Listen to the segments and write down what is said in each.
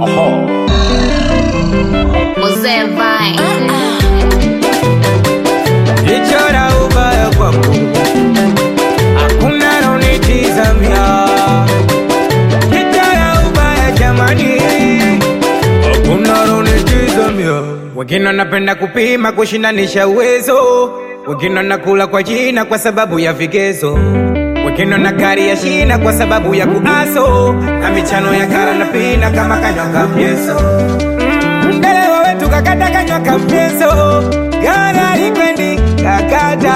Mzee Vine. Lichora ubaya kwangu, hakuna naonitizamia. Lichora ubaya jamani, hakuna naonitizamia. Wengine wanapenda kupima kushindanisha uwezo, wengine wanakula kwa jina kwa sababu ya vigezo, wengine wana gari ya shina kwa sababu ya kuaso na michano ya kara na pina kama kanywa kamyeso Ndelewa wetu kakata kanywa kamyeso Gara likwendi kakata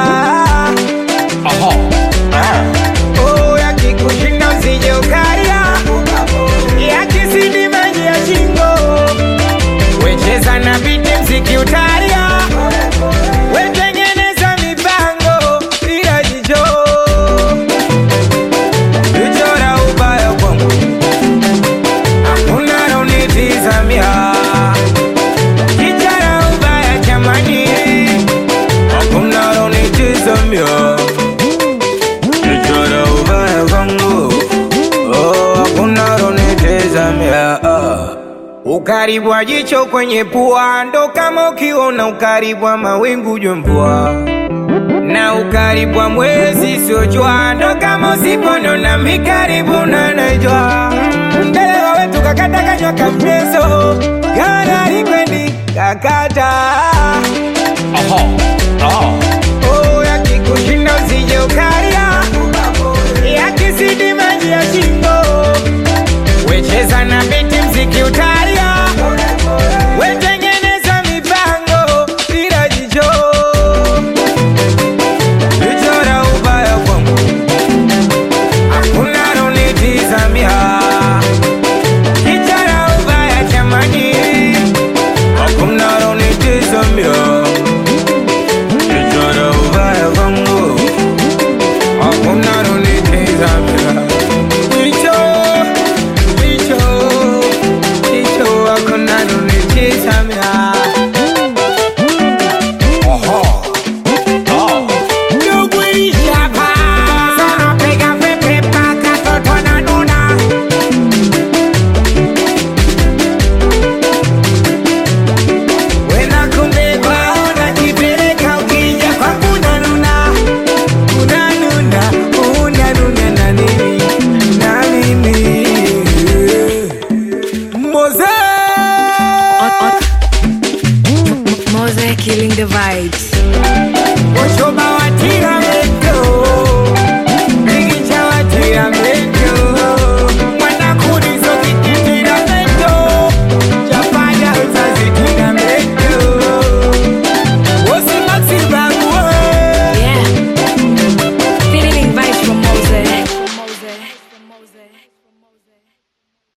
Oh, yakikushinda usije ukaria Yakizidi maji ya shingo Wecheza na biti mziki utaria Wetengeneza mipango ila jicho Lichora ubaya kwangu Hakuna naonitizamia Lichora ubaya jamani Hakuna naonitizamia Lichora ubaya kwangu Oh, hakuna naonitizamia ah. Ukaribu wa jicho kwenye pua ndo kama ukiona ukaribu wa mawingu jua mvua na ukaribu wa mwezi sio jua ndo kama usiponona mikaribu na najua ndelewa wetu kakata kanywa kamyeso gara likwendi kakata